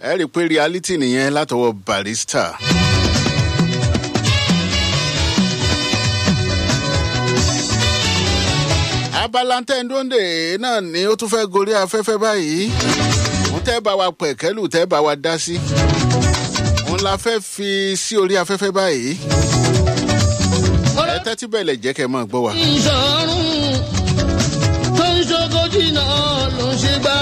ẹ rí i pé reality nìyẹn látọwọ́ barista. abala tẹ́ńdóńdè náà ni ó tún fẹ́ gorí afẹ́fẹ́ báyìí òun tẹ́ bá wa pẹ̀kẹ́lù tẹ́ bá wa dá sí òun la fẹ́ fi sí orí afẹ́fẹ́ báyìí ẹ tẹ́tí bẹ̀lẹ̀ jẹ́ kẹ́ ẹ máa gbọ́ wa. ìṣòrùn tó ń ṣogójì náà ló ń ṣe gbá.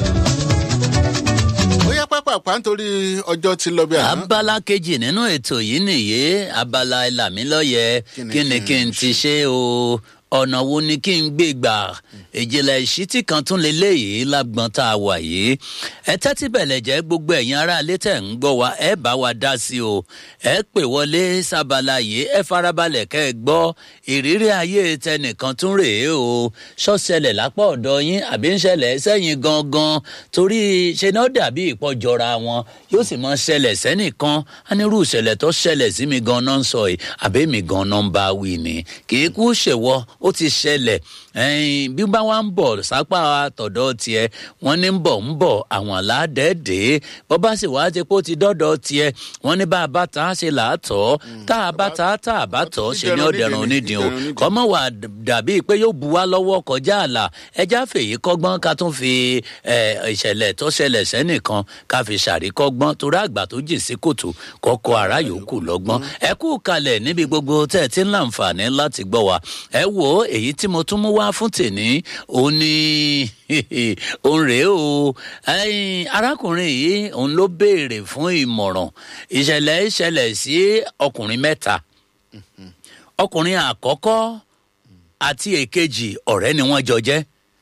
ó yẹ pápápá nítorí ọjọ́ ti lọ bí àná. abala kejì nínú ètò yìí nìyé abala ìlàmílọ́yẹ Kí ni kí ni kí kí n n ti ṣe o ọ̀nà wo ni kí n gbé gbà ìjìnlẹ̀ ìṣítí kan tún leléyìí lágbọ́n tá a wà yìí ẹ tẹ́tí bẹ̀lẹ̀ jẹ́ gbogbo ẹ̀yin ará ilé tẹ̀ ń gbọ́ wa ẹ bá wa dá sí o ẹ pè wọlé sábàlá yìí ẹ farabalẹ̀ kẹ́ ẹ gbọ́ ìrírí ayé tẹnìkan tún rèé o ṣọ́ṣẹlẹ̀ lápá ọ̀dọ̀ yín àbí ń ṣẹlẹ̀ sẹ́yìn gangan torí ṣe náà dàbí ìpọ́jọra wọn yóò sì mọ ṣẹlẹ̀ sẹ́nìkan á nírú ìṣẹ̀lẹ̀ tó ṣẹlẹ̀ sí mi gan-an ń sọ yìí àbí mi gan-an ń bá wí ni kì í kú ṣèwọ ó ti ṣẹlẹ̀ ẹ̀yìn bí bá wá ń bọ̀ sápá tọ̀dọ̀ tiẹ̀ wọ́n ní ń bọ̀ ń bọ̀ àwọn aládẹ́ẹ̀dẹ́ bọ́ bá sì wá ti pé ó ti dọ́dọ̀ tiẹ̀ wọ́n ní bá a bá ta á ṣe làátọ̀ tá a bá ta á tá a bá tọ̀ ṣe ní ọ̀dẹ̀rùn onídìí o kọ́mọ wà dàbí pé yóò bu wá lọ́wọ́ kọjá àlà ẹja fèyí kọ́gbọ́n ká tún fi ìṣẹ̀lẹ̀ tó ṣẹlẹ̀ sẹ́nìkan ká fi ṣàríkọ́gbọ́n torí àgbà tó jìn sí kòtò kọ́kọ́ ara yòókù lọ́gbọ́n ẹ kú kalẹ̀ níbi gbogbo tẹ́ ẹ ti ń láǹfààní láti gbọ́ wa ẹ wo èyí tí mo tún mú wá fún tèmi òun ni òun rèé o arákùnrin yìí òun ló béèrè fún ìmọ̀ràn ìṣẹ̀lẹ̀ ìṣẹ̀lẹ̀ sí ọkùnrin mẹ́ta ọkùnrin àkọ́kọ́ àti èkejì ọ̀rẹ́ ni wọ́n jọ jẹ́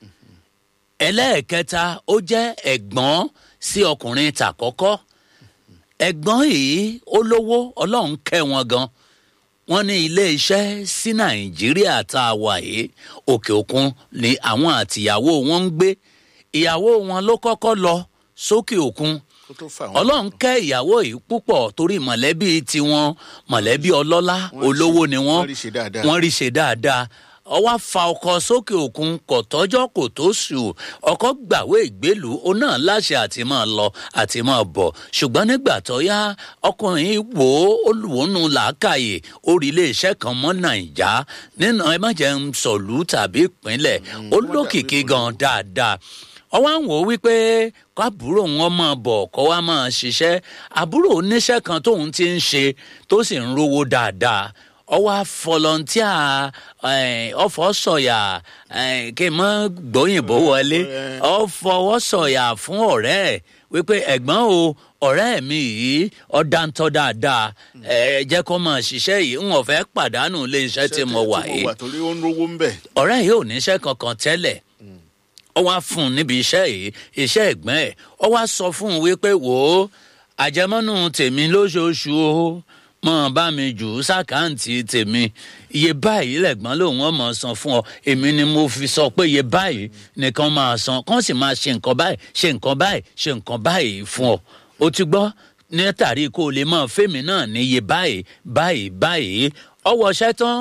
ẹlẹ́ẹ̀kẹta ó jẹ́ ẹ̀gbọ́n sí ọkùnrin tàkọ́kọ́ ẹ̀gbọ́n yìí ó lówó ọlọ́run kẹ́ wọn gan wọ́n ní ilé iṣẹ́ sí nàìjíríà tá a wà yìí òkè òkun ni àwọn àtìyàwó wọn ń gbé ìyàwó wọn ló kọ́kọ́ lọ sókè òkun ọlọ́run kẹ́ ìyàwó yìí púpọ̀ torí mọ̀lẹ́bí tiwọn mọ̀lẹ́bí ọlọ́lá olówó ni wọ́n wọ́n rí ṣe dáadáa ọwọ́ fa ọkọ̀ sókè òkun kò tọ́jọ́ kò tó sù ọkọ̀ gbàwé ìgbélùú ó náà láṣẹ àti máa lọ àti máa bọ̀ ṣùgbọ́n nígbà tó yá ọkùnrin wò ó olùwónú làákàyè orí iléeṣẹ́ kan mọ́ nàìjà nínú ẹ má jẹ́ ń sọ̀lú tàbí ìpínlẹ̀ ó lókìkí gan dáadáa ọwọ́ àwọn wò wípé kábúrò wọn máa bọ̀ kọ́ wa máa ṣiṣẹ́ àbúrò oníṣẹ́ kan tóun ti ń ṣe tó sì ń rówó dáadáa ọwọ́ fọlọ́ntíà ọ̀fọ̀ sọ̀yà kí n mọ́ gbóyìnbó wọlé ọ̀fọwọ́ sọ̀yà fún ọ̀rẹ́ ẹ̀ wípé ẹ̀gbọ́n o ọ̀rẹ́ mi yìí ọ̀dàntọ́ dáadáa ẹ jẹ́ kó máa ṣiṣẹ́ yìí ń wọ́n fẹ́ pàdánù ilé iṣẹ́ tí mo wà yìí ọ̀rẹ́ yìí ò níṣẹ́ kankan tẹ́lẹ̀ ọ wá fún un níbi iṣẹ́ yìí iṣẹ́ ẹ̀gbọ́n ẹ̀ ọ wá sọ fún un wípé wò ó àjẹmọ́nù tèmi lóṣooṣù o mọ bá mi jù ú sàkáǹtì tèmi iye báyìí lẹ̀gbọ́n lòun ọmọ san fún ọ èmi ni mo fi sọ pé iye báyìí nìkan máa san kán sì máa ṣe nǹkan báyìí ṣe nǹkan báyìí ṣe nǹkan báyìí fún ọ o ti gbọ́ ní tàrí kó o lè mọ fèmí náà ní iye báyìí báyìí báyìí ọwọ́ṣẹ́ tán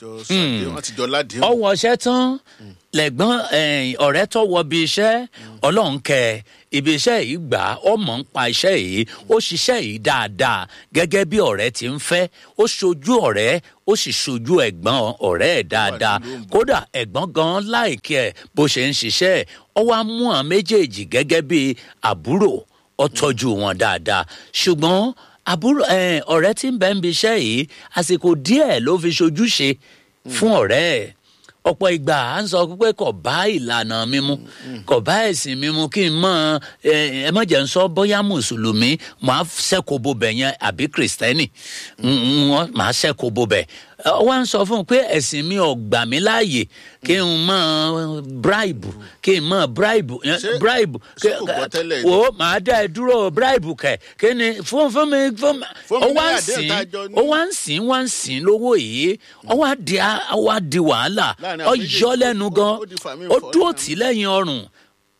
ọwọ́ṣẹ́ tán lẹ́gbọ́n ọ̀rẹ́ tó wọ bí iṣẹ́ ọlọ́run kẹ ibi iṣẹ́ yìí gbà ọmọ ń pa iṣẹ́ yìí ó ṣiṣẹ́ yìí dáadáa gẹ́gẹ́ bí ọ̀rẹ́ ti ń fẹ́ ó ṣojú ọ̀rẹ́ ó sì ṣojú ẹ̀gbọ́n ọ̀rẹ́ ẹ̀ dáadáa kódà ẹ̀gbọ́n gan láìkí ẹ̀ bó ṣe ń ṣiṣẹ́ ọ wá mú àwọn méjèèjì gẹ́gẹ́ bí àbúrò ọ tọ́jú wọn dáadáa ṣùgbọ́n àbúrò ọ̀rẹ́ tí ń bẹ́ ń bi iṣẹ́ yìí àsìkò díẹ̀ ló fi ṣojúṣe fún ọ̀rẹ́ ẹ̀ ọ̀pọ̀ ìgbà à ń sọ pé kò bá ìlànà mímú kò bá ẹ̀sìn mímú kí n mọ ẹ má jẹ́ ń sọ bóyá mùsùlùmí máa ṣẹ́kọ̀ọ́ bobẹ̀ yẹn àbí kìrìsìtẹ́nì wọ́n máa ṣẹ́kọ̀ọ́ bobẹ̀ wọ́n á sọ fún un pé ẹ̀sìn mi ò gbà mí láàyè kí n mọ bribe kí n mọ bribe bribe o máa dá ẹ dúró bribe kẹ kí ni fún fún mi fún mi ó wá ń sìn ó wá ń sìn wá ń sìn lówó yìí ó wá di ó wá di wàhálà ọ yọ lẹ́nu gan ó dúró tì lẹ́yìn ọrùn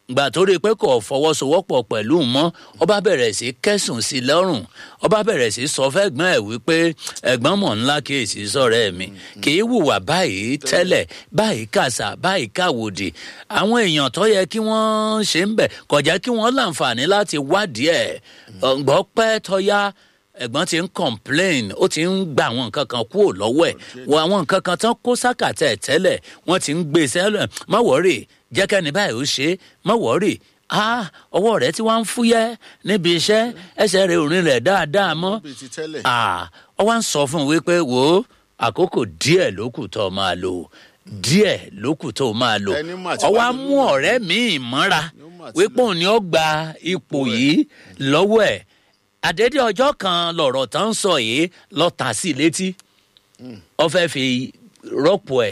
gbà tó rí i pé kò fọwọ́sowọ́pọ̀ pẹ̀lú mọ́ ọba bẹ̀rẹ̀ sí kẹsùn sí lọ́rùn ọba bẹ̀rẹ̀ sí sọ fẹ́gbọ́n ẹ̀ wípé ẹ̀gbọ́n mọ̀ ńlá kíyèsí sọ̀rọ̀ ẹ̀ mi kì í hùwà báyìí tẹ́lẹ̀ báyìí kàṣà báyìí káwòdì àwọn èèyàn tó yẹ kí wọ́n ṣe ń bẹ̀ kò jẹ́ kí wọ́n láǹfààní láti wádìí ẹ̀ ọ̀gbọ́n pẹ́ tọ́yá ẹ̀gbọ́n ti ń complain ó ti ń gba àwọn nǹkan kan kúrò lọ́wọ́ ẹ̀ wọ àwọn nǹkan kan tán kó sákàtà ẹ̀ tẹ́lẹ̀ wọ́n ti ń gbé e sẹ́lẹ̀ má wọ́rì jẹ́kẹ́ni báyìí ó ṣe é má wọ́rì ah ọwọ́ rẹ̀ tí wọ́n ń fúyẹ́ níbi iṣẹ́ ẹsẹ̀ rẹ̀ òrin rẹ̀ dáadáa mọ́ bíi ti tẹ́lẹ̀. ah ọ wá ń sọ fún un wípé wò ó àkókò díẹ̀ ló kù tó máa lò díẹ̀ ló kù tó máa lò Ẹni mà ti ọ wá wá nínú mú ọ̀rẹ́ míì mọ́ra mà ti wípé òun ni ó gba ipò yìí lọ́wọ́ ẹ̀ àdédé ọjọ́ kan lọ̀rọ̀ tán ń sọ yìí lọ tà sí i létí ọ fẹ́ fi rọ́pò ẹ̀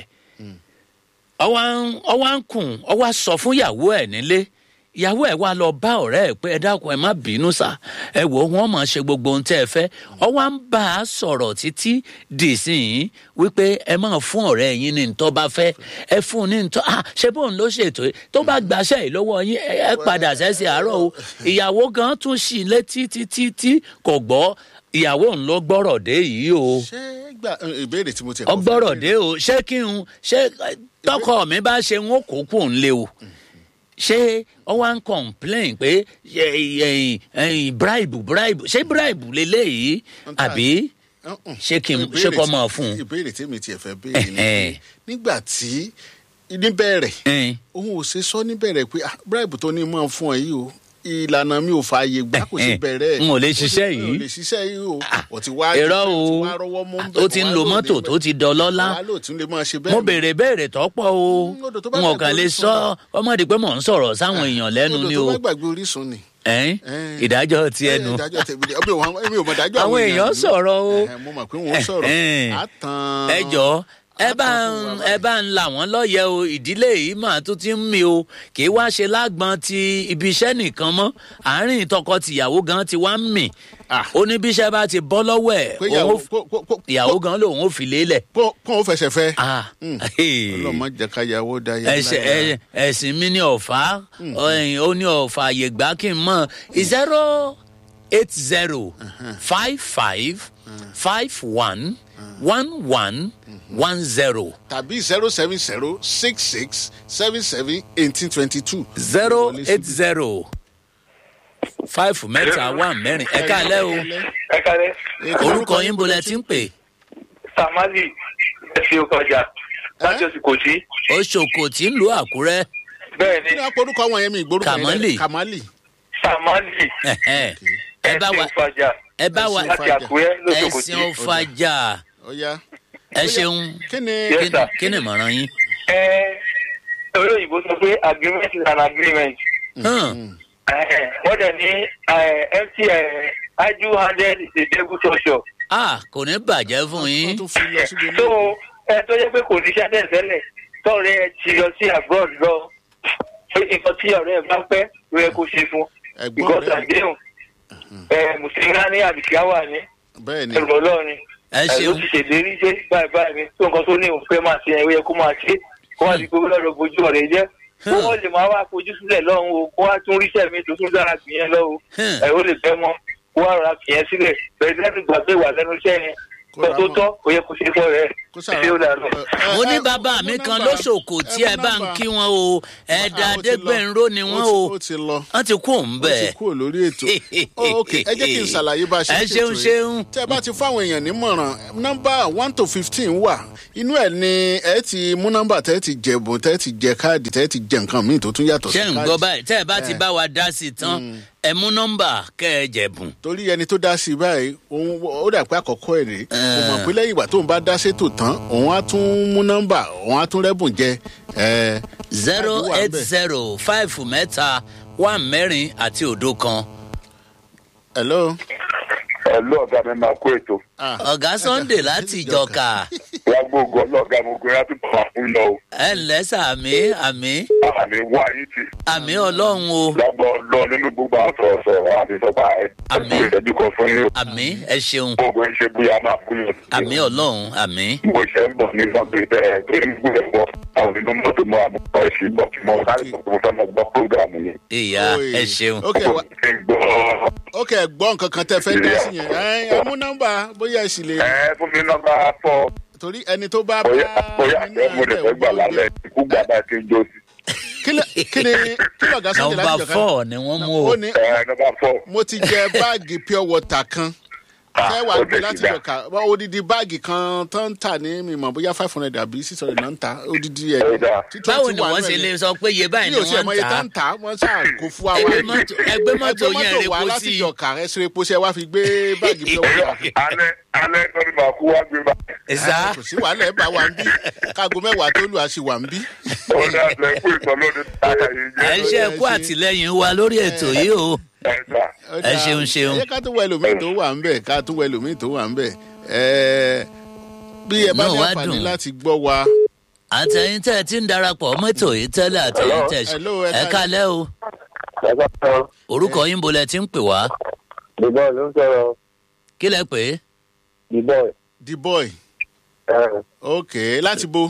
ọwọ́ ń kùn ọwọ́ sọ fún ìyàwó ẹ̀ nílé ìyàwó ẹ̀ wá lọ bá ọ̀rẹ́ ẹ̀ pé ẹ dákun ẹ má bínú sá ẹ wò ó wọ́n máa ṣe gbogbo ohun tẹ́ ẹ fẹ́ ọwọ́ ń bá a sọ̀rọ̀ títí dì sí yín wípé ẹ máa fún ọ̀rẹ́ yín ní ntọ́ bá fẹ́ ẹ fún un ní ntọ́ ah ṣé bóun ló ṣètò yìí tó bá gbàṣẹ́ yìí lọ́wọ́ yín ẹ ẹ padà sẹ́sẹ̀ àárọ̀ o ìyàwó gan tún ṣì létí títí tí kò gbọ́ ìyàwó ń lọ gbọ́rọ̀ dé yìí o ṣé gbà ìbéèrè tí mo ti kọ́ fẹ́ ọgbọ́rọ̀ béèrè. dé o ṣé kí n ṣé tọkọ mi bá ṣe ń kó kù ń lé o ṣé ọ wá ń complain pé ẹ, ẹ, ẹ, bribe bribe ṣé bribe leléyìí àbí Uh-uh. ṣé kí n Ìbéèrè ṣé kọ́ tí- máa fún un. ìbéèrè tí mi tiẹ̀ fẹ́ béèrè ni Ẹ̀hẹ́n. pé nígbà tí níbẹ̀rẹ̀ Ẹn, òun ò ṣe sọ níbẹ̀rẹ̀ pé ah bribe tó ní mọ̀ fún ẹ yìí o ìlànà mi ò fààyè gbà kò sí Ẹ̀hẹ́n. bẹ̀rẹ̀ N ò lè Ó ti- ṣiṣẹ́ n ò yìí. lè ṣiṣẹ́ yìí o ò ti wá irọ́ ó ti o wá rọ́wọ́ mú ń bẹ̀, ó ti ń wá lo lóde mọ́tò bẹ̀. tó ti dọlọ́lá wá lóò tún lè máa ṣe bẹ́ẹ̀ mo mọ́. béèrè béèrè tọ́pọ̀ o Mm, odò tó bá n ò kàn gbàgbé lè orísun sọ ọmọdé pé mò ń sọ̀rọ̀ sáwọn èèyàn lẹ́nu odò ni tó o bá gbàgbé orísun ni. Ẹn, Ẹn. ìdájọ́ ti Eh, ẹnu ìdájọ́ tẹ̀mí ni. Ọbẹ̀ wọn- èmi ò mọ̀ dájọ́ àwọn èèyàn ìlú. sọ̀rọ̀ o. Ẹ̀hẹ́n, mo mọ̀ pé wọ́n sọ̀rọ̀ Ẹ̀hẹ́n. á tan ẹ jọ ẹ bá á tan ń fún wa ẹ bá ń là wọn lọyẹ o ìdílé yìí mà tún ti ń mi o kì í wá ṣe lágbọn ti ibi iṣẹ́ nìkan mọ́ àárín tọkọ-tìyàwó gan ti wá ń mì Ah. ó ní bí iṣẹ́ bá ti bọ́ lọ́wọ́ ẹ̀ pé òun ìyàwó ó- kó- kó- kó- ìyàwó gan lòun ò fi lélẹ̀. kó kó o fẹsẹ̀ fẹ́. Ah, Mm. hey. ọlọ́mọ jẹ́ ká yàwó da yàrá ẹsẹ ẹ- ẹsìn mi ní ọ̀fà ọ̀hìn, ó ní ọ̀fà àyè gbà kí n mọ̀ zero eight zero five five five one one one one zero tàbí zero seven zero six six seven seven eighteen twenty two. zero eight zero five mẹ́ta one mẹ́rin ẹ káalẹ́ o ẹ kálẹ́ orúkọ yín bolẹ̀ tí ń pè samali ẹsẹ ọkọjà láti oṣù kò sí oṣòkò tí ń lu àkúrẹ́ bẹ́ẹ̀ kí ni ni wọ́n porúkọ àwọn yẹn mi ìgbórúkọ yẹn Kamali. lẹ́- kamali. samali Ẹ̀hẹ́n. ẹ bá ẹsẹ wa ọkọjà ẹ bá wa Ẹ̀sìn láti àkúrẹ́ lóṣù kò sí ẹ̀sìn ọ̀fàjà ọ̀ya. ẹ ṣeun kí ni Yes, Kí- sir. kí ni ìmọ̀ràn yín. ẹ olóyìnbó sọ pé agreement is an agreement Hàn. Eh, wọ́n dẹ̀ ní mt aju handed is a devil torture ah kò ní bàjẹ́ fún wọ́n yín tún fi lọ síbi so ilé. ẹ tó yẹ pé kò ní ṣáde tẹ́lẹ̀ tọ́ọ̀rẹ́ ẹ ti lọ sí abroad lọ pé nǹkan tí ọ̀rẹ́ ẹ bá fẹ́ ló yẹ kó ṣe fún ẹ̀gbọ́n because rẹ̀ àdéhùn ẹ mùsùlùmí ní àbíkíá wà ní bẹ́ẹ̀ ni ẹrù ọlọ́run ẹ ẹ ló ṣeun ti ṣèlérí ṣe báyìí báyìí ni tó nǹkan tó ní òun fẹ́ máa ṣe ẹ̀ ó yẹ kó máa ṣe kó wá di gbogbo lọ́dọ̀ bojú ọ̀rẹ́ jẹ́ kó wọ́n lè máa wá fojú sílẹ̀ lọ́hùn o kó wá tún ríṣẹ́ mi tó tún dára gbìyẹn lọ́hùn Hmm. ẹ̀ ó lè fẹ́ mọ́ kó wá rọra gbìyẹn sílẹ̀ bẹ̀rẹ̀ lẹ́nu gbàgbé wà lẹ́nu iṣẹ́ yẹn Kó tó ra tó mọ́. tọ́ ó yẹ kó ṣe fọ́ rẹ̀ kó ṣé ó dáa lọ. mo ní bàbá mi kan lóṣòkò tí ẹ bá ń kí wọn o ẹ̀dá adégbènró ni wọn o ó ti lọ wọn ti kú òun ó ti bẹ́ẹ̀. kúrò lórí ètò Oh, ok ẹ jẹ́ kí n ṣàlàyé bá a ṣe ẹ ń ṣeun ṣètò yìí. ṣeun tẹ́ ẹ bá ti fáwọn èèyàn nímọ̀ràn nọ́mbà one to fifteen wà inú ẹ̀ ni ẹ ti mú nọ́mbà tẹ́ ẹ ti jẹ̀bùn tẹ́ ẹ ti jẹ káàdì tẹ́ ẹ ti jẹ nǹkan míì tó tún yàtọ̀ sí ṣé ń gbọ́ báyìí tẹ́ ẹ bá ti bá wa dá sí i tán ẹ mú nọ́mbà kẹ́ ẹ jẹ̀bùn. torí ẹni tó dá sí i báyìí òun ó dà pé àkọ́kọ́ ẹ̀ rèé kò mọ̀ pé lẹ́yìn ìgbà tóun bá dá sétò tán òun á tún mú nọ́mbà òun á tún rẹ́bùn jẹ ẹ zero Káàdì wà eight ńbẹ̀. zero five mẹ́ta one mẹ́rin àti òdo kan. hello. ẹ lọ ọgá mi máa kó ètò Ah, ọ̀gá sunday láti ìjọka lágbóògùn ọlọ́ọ̀gá gbogbo yẹn á tún bọ̀ fún lọ o. ẹ ǹlẹ́ sàmí àmì àmì wá yín tì. àmì ọlọ́run o lágbọ́ lọ nínú gbogbo àsọ̀ọ̀sọ̀ àti sọ́pà ẹ̀. Àmín. ìṣẹ́jú kan fún yín. àmì ẹ ṣeun gbogbo ẹ̀ ṣe bí a máa fún yín. àmì ọlọ́run àmì mo ṣe ń bọ̀ ní mọ́tò ìbẹ̀rẹ̀ tó ń gbé ẹ̀ bọ̀ àwọn nínú mọ́tò mọ́ àmọ́ ẹ̀ ṣì bọ̀ mo sáré sọ pé mo fẹ́ mọ gbọ́ prógrámù yẹn. ìyá Oye. ẹ ṣeun ok wa ṣe ń gbọ́ ok ẹ gbọ́ nǹkan kan tẹ fẹ́ dá sí yẹn ẹ ẹ mú nọ́mbà bóyá ẹ sì lè ẹ fún mi nọ́mbà fọ́ torí ẹni tó bá bá bóyá bóyá ẹni ẹ mo lè fẹ́ gbà lálẹ́ ikú gbàgbà tí ń jó sí. kí ni kí ni kí lọ̀gá sunday nọmba láti jọ̀ká four ni wọ́n mú ó o ní ẹ nọ́mbà fọ́. mo ti jẹ báàgì pure water kan fẹ́ wàá gbé láti jọ̀ká wọ́n odidi báàgì kan tó ń tà ní mímọ̀ bóyá five hundred àbí six hundred náà ń ta odidi ẹ̀ Ẹ̀dá. tí báwo 20 ni wà wọ́n nínú ṣe ẹ̀ lè yẹn. sọ pé iye báyìí bí ni o tiẹ̀ wọ́n mọ ń iye tó ta ń tà wọ́n ṣáà kó fún wa ẹgbẹ́ wá mọ́tò ẹgbẹ́ mọ́tò yẹn rè wá kó láti sí jọ̀ká ẹ ṣe epo ṣe wá fi gbé báàgì pure water alẹ́ alẹ́ tó ní màá kú wá gbé bá. ẹ̀sà kò sí wàhálà ẹ bá wa ń bí káago mẹ́wàá tó lù á sì wà ń bí. ó ní àtẹ kú ìtọ́lódé táyà yìí ẹ jẹ́. ṣe kú àtìlẹyìn wa lórí ètò yìí o ẹ̀dá. Ó Ẹ dáa. ṣeun, ṣeun. ẹ jẹ́ ká tó wọ ẹlòmíì tó wà ń bẹ̀ ká tó wọ ẹlòmíì tó wà ń bẹ̀ Ẹ, bí ẹ bá Náà ní wá àǹfààní dùn. láti gbọ́ wa àtẹ̀yìn tẹ́ ẹ ti ń darapọ̀ mọ́tò yìí tẹ́lẹ̀ àtẹ̀yìn tẹ́ Hello, ẹ ẹ ká- kálẹ́ o ẹ̀dá sọ orúkọ yín bolẹ̀ ti ń pè wá ìbọn ló ń sọ̀rọ̀ kí lẹ pè é ìbọn the boy ẹ̀ ok láti bo.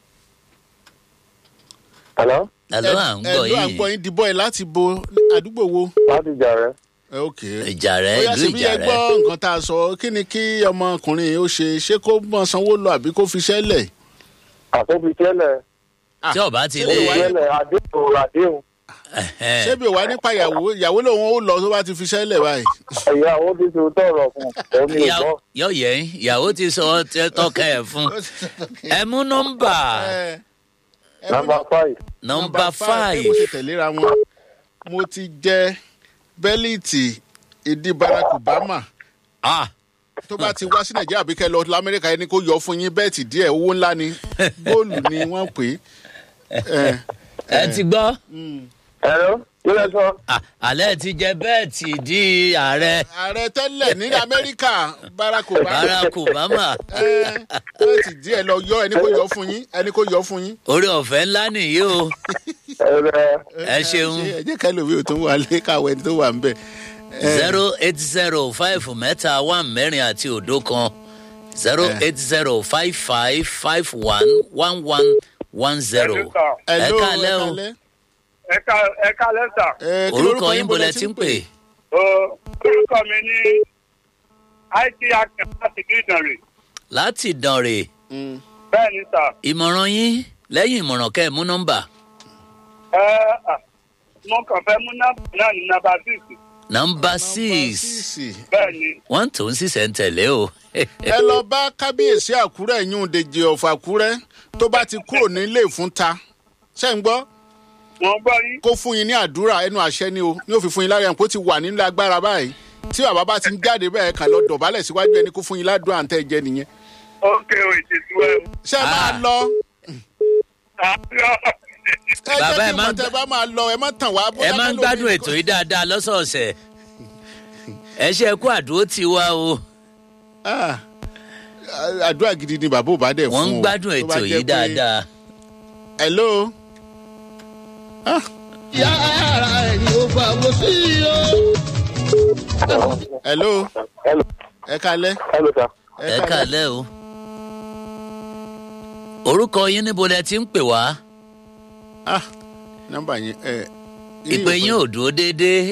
hello àlọ́ à ń ẹ gbọ́ ló à ń yìí gbọ́ yín the boy láti bo àdúgbò wo. láti jà rẹ. Ẹ, ok ìjà rẹ bóyá ìlú ṣe bí ìjà ẹ rẹ gbọ́ nǹkan tá a sọ kí ni kí ọmọkùnrin yìí ó ṣe ṣé kó mọ sanwó lọ àbí kó fi ṣẹ́lẹ̀. àtúntì tẹ́lẹ̀ tí ọba ti ṣé lé kò wáyé- tẹ́lẹ̀ àdéhùn àdéhùn ẹhẹ́n. ṣé bí o wá nípa ìyàwó ìyàwó lòun ó lọ tó bá ti fi ṣẹ́lẹ̀ báyìí. ìyàwó ti ti tọrọ fún òun ní Ìyá- ìbọn. yọ yẹ ìyàwó ti sọ tẹ- tọkẹ ẹ fún ẹ mú nọmba Ẹ, ẹ mú nọmba five nọmba pé five mo ṣe tẹ̀léra wọn mo ti jẹ bẹ́líìtì ìdí barack obama ah tó bá ti wá sí nàìjíríà bí kẹ́ lọ lamẹ́ríkà ẹni kó yọ fún yín bẹ́ẹ̀tì díẹ̀ owó ńlá ni góòlù ni wọ́n pè é. ẹ ti gbọ́ ẹ̀rọ kílẹ̀ sọ. Ah, alẹ́ ti jẹ bẹ́ẹ̀tì di ààrẹ ààrẹ tẹ́lẹ̀ ní amẹ́ríkà barack obama barack obama ẹ, bẹ́ẹ̀tì díẹ̀ lọ yọ ẹni kó yọ fún yín ẹni kó yọ fún yín. orí ọ̀fẹ́ ńlá nìyí o ẹ̀rẹ̀ ẹ ṣeun ẹ jẹ́ ká lómi ò tó wà lé káwọ́ ẹni tó wà ń bẹ̀. zero eight zero five mẹ́ta one mẹ́rin àti òdo kan zero eight zero five five five one one one one zero ẹ Hello, kálẹ́ o kálẹ́. ẹ̀ka ẹ̀ka lẹ́sà Ẹ, kí orúkọ lorúkọ yín bolẹ̀ ti ń pè orúkọ mi ní it action láti bí ìdànrè láti dànrè Mm. bẹ́ẹ̀ ni sà ìmọ̀ràn yín lẹ́yìn ìmọ̀ràn kẹ́ ẹ̀ mú nọ́mbà ẹ à, mo kàn fẹ́ mú nọ́mbà náà ní nọ́mbà six nọ́mbà six Sísì. bẹ́ẹ̀ ni wọ́n tó ń sísẹ̀ ń tẹ̀lé o ẹ lọ bá kábíyèsí àkúrẹ́ yún dèjì ọ̀fà àkúrẹ́ tó bá ti kúrò nílé ìfúnta ṣé ń gbọ́ wọ́n gbọ́ yín kó fún yín ní àdúrà ẹnu àṣẹ ni o ní òfin fún yín lára ẹ̀ kó ti wà nílẹ̀ agbára báyìí tí bàbá bá ti ń jáde bẹ́ẹ̀ kà lọ dọ̀bálẹ̀ síwájú ẹni kó fún yín ládùúrà ń tẹ́ jẹ nìyẹn ókè o ìtìtú ẹ ṣé ẹ máa Ah. lọ àárọ̀ ẹ jẹ́ Bàbá, kí ẹ má mọ̀ tẹ́ bá máa lọ ẹ má tàn wá. ẹ máa ń gbádùn ètò yìí dáadáa lọ́sọ̀ọ̀sẹ̀ ẹ ṣe kú àdúró ti wá o Ah, àdúrà gidi ni bàbá ò bá dẹ̀ fún o wọ́n ń gbádùn tó bá ètò jẹ́ yìí pé- dáadáa hello ìyá ara ẹ̀ ni ó fà wọ́n sí i o. hello hello ẹ kalẹ́ hello sir. ẹ kàlẹ́ o orúkọ yín níbo lẹ ti ń pè wá ah nọ́mbà yẹn ẹ ìpè yín ò dúró déédéé